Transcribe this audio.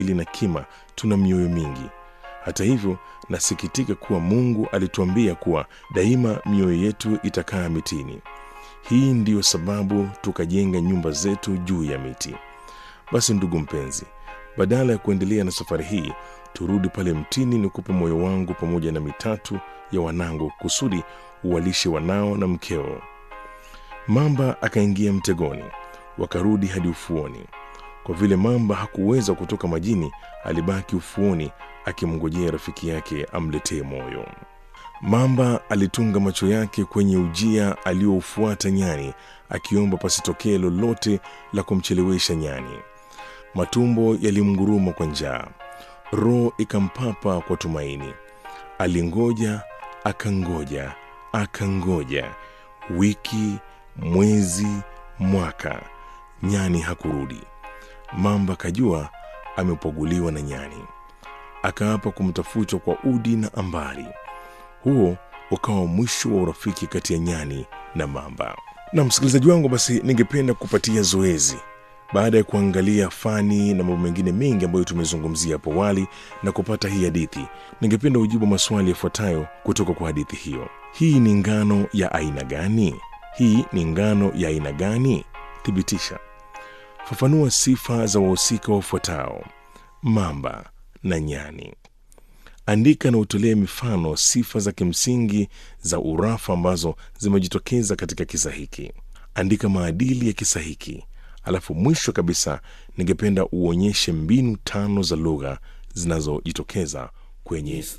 ili na kima tuna mioyo mingi. Hata hivyo, nasikitika kuwa Mungu alituambia kuwa daima mioyo yetu itakaa mitini. Hii ndiyo sababu tukajenga nyumba zetu juu ya miti. Basi ndugu mpenzi, badala ya kuendelea na safari hii, turudi pale mtini, nikupe moyo wangu pamoja na mitatu ya wanangu, kusudi uwalishe wanao na mkeo. Mamba akaingia mtegoni, wakarudi hadi ufuoni. Kwa vile mamba hakuweza kutoka majini, alibaki ufuoni akimngojea rafiki yake amletee moyo. Mamba alitunga macho yake kwenye ujia aliyoufuata nyani, akiomba pasitokee lolote la kumchelewesha nyani. Matumbo yalimnguruma kwa njaa, roho ikampapa kwa tumaini. Alingoja, akangoja, akangoja, wiki, mwezi, mwaka, nyani hakurudi. Mamba kajua amepoguliwa na nyani, akaapa kumtafuta kwa udi na ambari. Huo ukawa mwisho wa urafiki kati ya nyani na mamba. Na msikilizaji wangu, basi ningependa kupatia zoezi baada ya kuangalia fani na mambo mengine mengi ambayo tumezungumzia hapo awali na kupata hii hadithi, ningependa ujibu maswali yafuatayo kutoka kwa hadithi hiyo. Hii ni ngano ya aina gani? Hii ni ngano ya aina gani? Thibitisha. Fafanua sifa za wahusika wafuatao: mamba na nyani. Andika na utolee mifano sifa za kimsingi za urafa ambazo zimejitokeza katika kisa hiki. Andika maadili ya kisa hiki. Alafu mwisho kabisa, ningependa uonyeshe mbinu tano za lugha zinazojitokeza kwenye